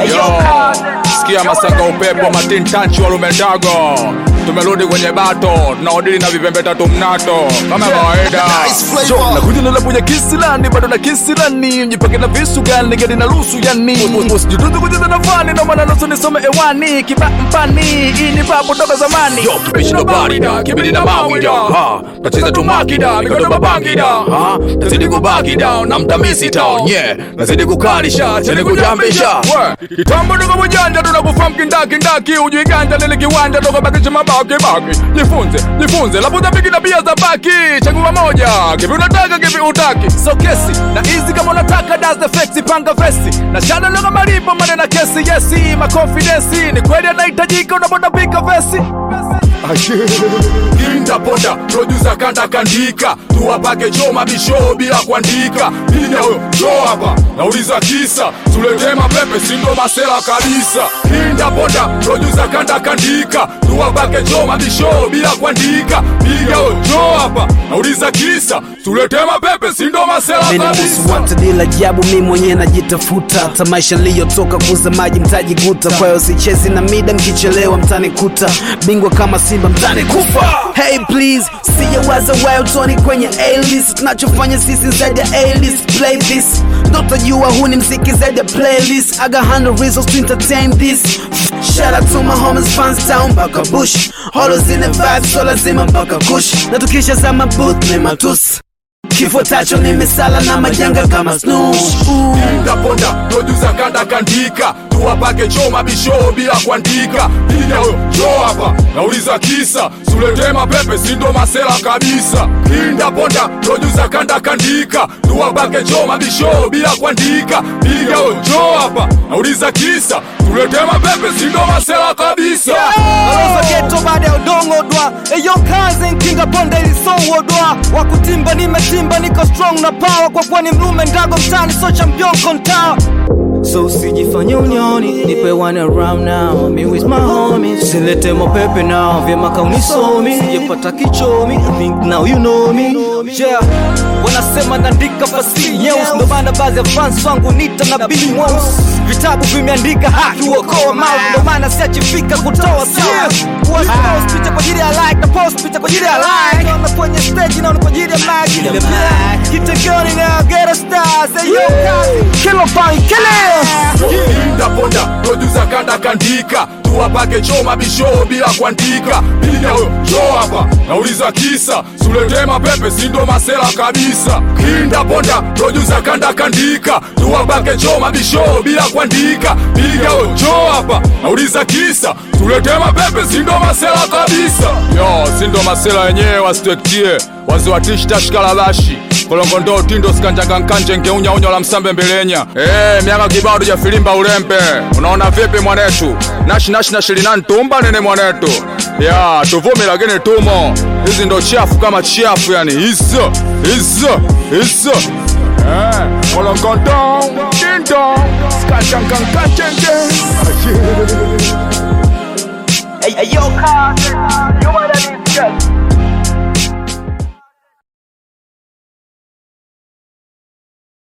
Yo, sikia masanga upepo matin tanchi walumendago tumerudi kwenye bato tunaodili na vipembe tatu mnato kama kawaida Jo, nakuja na labu ya kisilani bado na kisilani mjipake na visu gani gani na lusu yani usijututu kucheza na fani ndo maana nusu nisome ewani kiba mpani hii ni babu toka zamani Yo, kibishi ndo barida kibidi na mawida ha tacheza tumakida mikono mabangida ha tazidi kubakida na mtamisi town yeah nazidi kukalisha cheni kujambisha we kitambo ndogo mujanja tunakufahamu kindakindaki ujui ganja lili kiwanja toka bakisha mabaki baki jifunze jifunze labuda piki na bia za baki chagua moja kivi unataka kivi utaki so kesi na hizi kama unataka das the flexi panga vesi na shada loga malipo mane na kesi yesi makonfidensi ni kweli anahitajika unapoda pika vesi Kinda poda producer kanda kandika tuwapake choma bisho bila kuandika pinya huyo jo hapa nauliza kisa tuletee mapepe sindo masela kabisa Kinda poda producer kanda kandika tuwapake choma bisho bila kuandika piga huyo jo hapa nauliza kisa tuletee mapepe sindo masela Minibusu kabisa watu bila jabu, mi mwenyewe najitafuta, hata maisha niliyotoka kuuza maji mtaji guta. Kwa hiyo sichezi na mida, mkichelewa mtanikuta, bingwa kama Simba mtanikufa. Hey please, sijawaza wild Tony kwenye A-list, tunachofanya sisi zaidi ya A-list. Play this, ndotajua huu ni mziki zaidi ya playlist. I got hundred reasons to entertain this. Shout out to my homies fans town mpaka bush, holos in the vibe, so lazima mpaka kush, na tukisha zama booth ni matusi kifuatacho ni misala na majanga kama snooze. Kinda poda producer kanda kandika tuwapake choma bisho bila kuandika pinya huyo jo hapa nauliza kisa tuletee mapepe sindo masela kabisa Kinda poda producer kanda kandika tuwapake choma bisho bila kuandika piga huyo jo hapa nauliza kisa tuletee mapepe sindo masela kabisa Aloza geto baada ya udongo dwa Eyo kazi nkinga bonde ilisowo dwa Wakutimba nimetimba niko strong na power Kwa kuwa ni mlume ndago mtani so champion kontawa So usijifanye unioni, nipe one around now Me with my homies, silete mopepe now Vyema kaunisomi, sijapata kichomi I think now you know me Yeah, wanasema naandika fasihi nyeusi Ndo maana baadhi ya fans wangu nita na Billy Mweusi Vitabu vimeandika haki uokoa mouth Ndo maana siachifika kutoa sauti Post post picha kwa ajili ya like na post picha kwa ajili ya like Naona kwenye stage naona kwa ajili ya mic Kitegoni now get a star Say yo Kill a fine kill it Kinda poda producer kanda kandika tuwapake choma bisho bila kuandika pinya huyo jo hapa nauliza kisa tuletee mapepe sindo masela kabisa Kinda poda producer kanda kandika tuwapake choma bisho bila kuandika piga huyo jo hapa nauliza kisa tuletee mapepe sindo masela kabisa yo sindo masela wenyewe wasitwektie waziwatishitashikalabashi kolongondo tindo sikanjanga nkanje ngeunyaunya la msambe mbelenya Eh, miaka kibao tujafilimba ulembe unaona vipi mwanetu nashi nashi na shilinani tumba nene mwanetu ya tuvumi lakini tumo hizi ndo chafu kama chafu yani hizo hizo hizo Eh, kolongondo tindo sikanjanga nkanje Hey, yo,